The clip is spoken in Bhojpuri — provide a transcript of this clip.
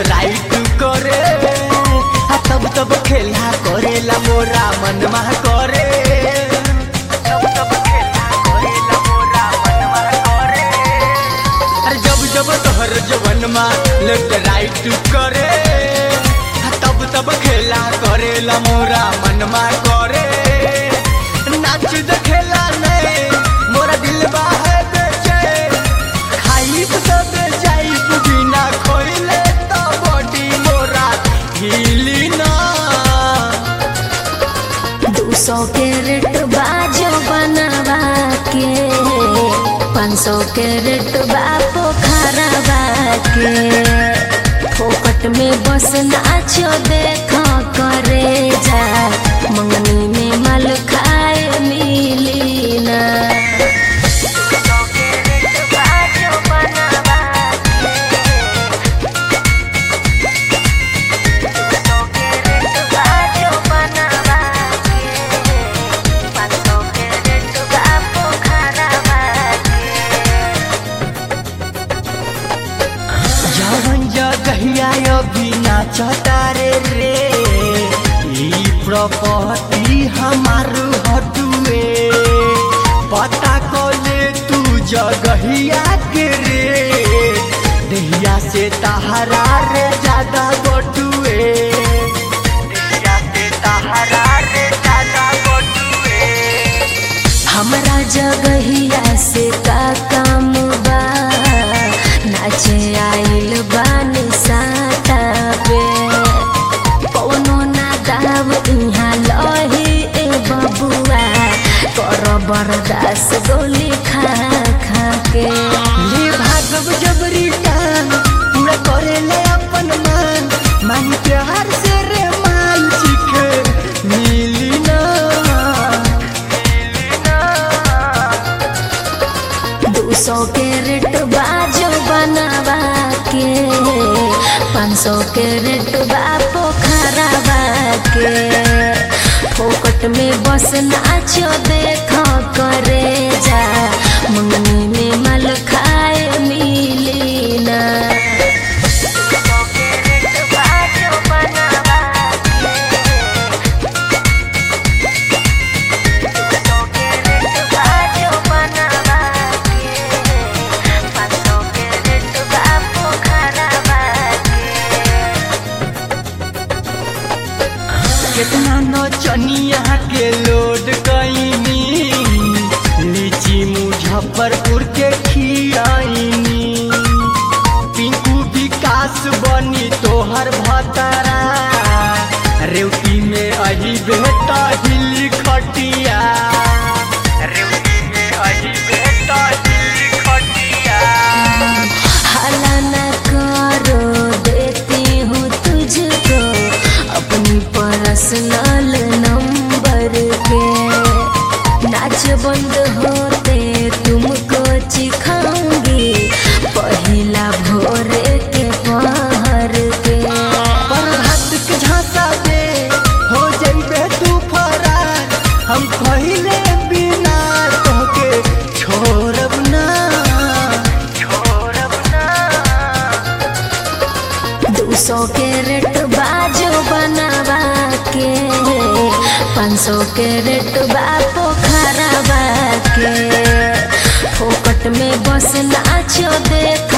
राइट करे आ तब तब खेला करेला मोरा मनमा करे तब तब खेला करेला मोरा मनमा करे अरे जब जब तोहर जवनमा लेफ्ट राइट करे आ तब तब खेला करेला मोरा मनमा करे नाच देखेला नहीं मोरा दिल है बेचैन खाई सब जाई बिना खोइले तो बॉडी मोरा हिली ना दू सौ के रेट बाजो बनवा के पाँच सौ के रेट बा पोखरवा के फोकट में बस नाचो देखो करे जा मंगनी में माल खाए मिली ना जवन जगहिया अभी नाचता रे रे ई प्रॉपर्टी हमार हटुए पता कोले तू जगहिया के रे दहिया से तहरा रे ज्यादा बटुए दहिया से तहरा रे ज्यादा बटुए हमरा जगहिया से का काम बा नाचे आइल बानी साता पे कौनो ना दाव इहाँ लही ए बबुआ कर बरदास गोली खा खा के ले भागव जबरी टान पूरा करे ले अपन मान मांग प्यार से रे मान सीखे मिली ना दू सौ के रेट बाजो बनवा के पाँच सौ के रेट बा पोखरवा के फोकट में बस नाचो देखो करे जा मंगनी में माल खाए मिली ना कितना नौचनिया के लोड कईनी लीची मुजफ्फरपुर के खियाईनी पिंकू विकास बनी तोहर भतरा रेवती में अही बेटा हिली खटिया रेवती में अही बेटा हिली खटिया हला न करो देती हूँ तुझको अपनी पर्सनल नंबर के नाच बंद होते तुमको चिखाऊंगी पहिला भोरे के पहर के प्रभात के झांसा दे हो जइबे तू फरार हम पहिले बिना तोहके छोड़ब ना छोड़ब ना दू सौ के रेट बाजो बनवा के पाँच सौ के रेट बा पोखरवा के फोकट में बस नाचो देख